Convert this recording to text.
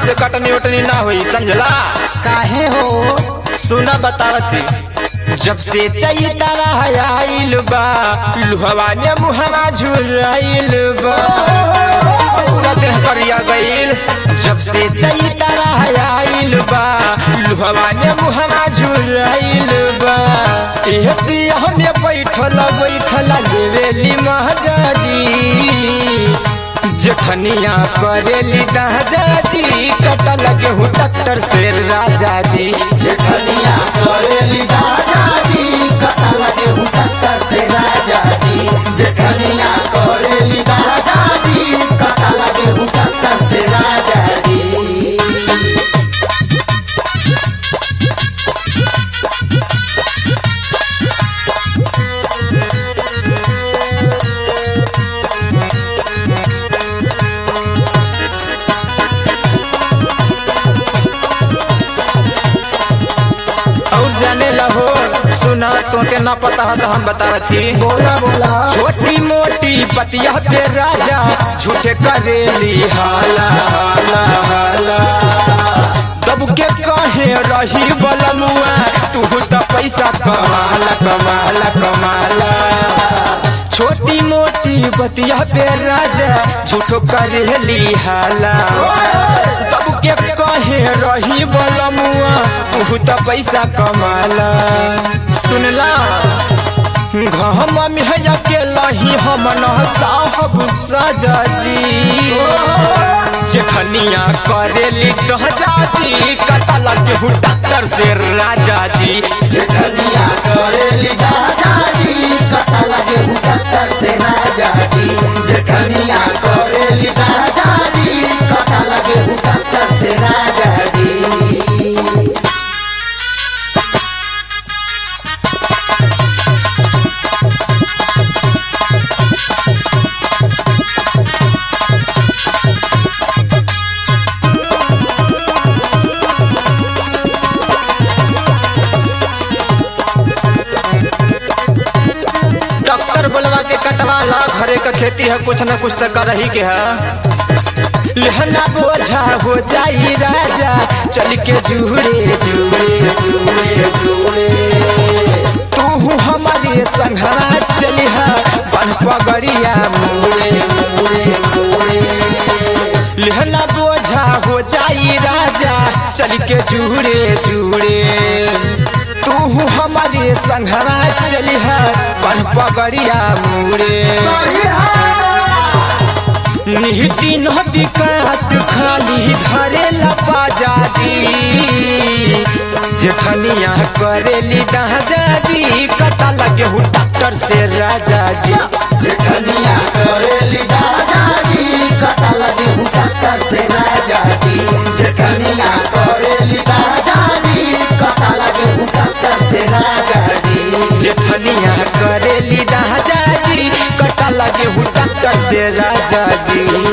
हमसे कटनी उटनी ना हुई समझला काहे हो सुना बतावती जब से चैतरा आइल बा लुहवा ने मुहवा झुराइल बा पूरा देह करिया गइल जब से चैतरा आइल बा लुहवा ने मुहवा झुराइल बा एह सिया हमें बैठल बैठल लेवेली महाजाजी जखनिया करेली दादाजी कटा लगे हूँ डॉक्टर से राजा जी जेठनिया करेली राजा जी कथा लगे हूँ टक्कर से राजा जी जेठनिया करेली राजा जी कथा लगे हूँ टक्कर से राजा जी और जाने लहो सुना तोके ना पता है तो हम बता रही बोला बोला छोटी मोटी बतिया पे राजा झूठे करेली हाला हाला हाला दब के कहे रही बलमुआ तू तो पैसा कमाला कमाला कमाला छोटी मोटी बतिया पे राजा झूठो करेली हाला दब के कहे रही बलमुआ तू तो पैसा कमाला सुनला घम में के लही हम न साहब सजाजी जेखनिया करेली दहजाजी कटा लगे हूँ डॉक्टर से राजा जी जेठनिया करेली राजा जी कथा लगे हूँ टक्कर से राजा जी जेठनिया करेली राजा जी कथा लगे हूँ टक्कर से राजा जी डॉक्टर बोलवा के कटवाला घरे का खेती है कुछ न कुछ तो कर ही के है लहना बोझा हो जाई राजा चल के जुड़े जुड़े जुड़े जुड़े तू हमारे संघरा चलिहा बन पगड़िया मुड़े मुड़े मुड़े लहना बोझा हो जाई राजा चल के जुड़े जुड़े तू हमारे संघरा चलिहा बन पगड़िया मुड़े निहिति न विकास खाली धरे लपाजाजी जेखनिया करेली दाजाजी कटा लगे हूँ डॉक्टर से राजा जी जेठनिया करेली राजा जी कथा लगे हूँ टक्कर से राजा जी जेठनिया करेली राजा जी कथा लगे हूँ टक्कर से राजा जी जेठनिया करेली दाजाजी कटा लगे हूँ डॉक्टर से राजा जी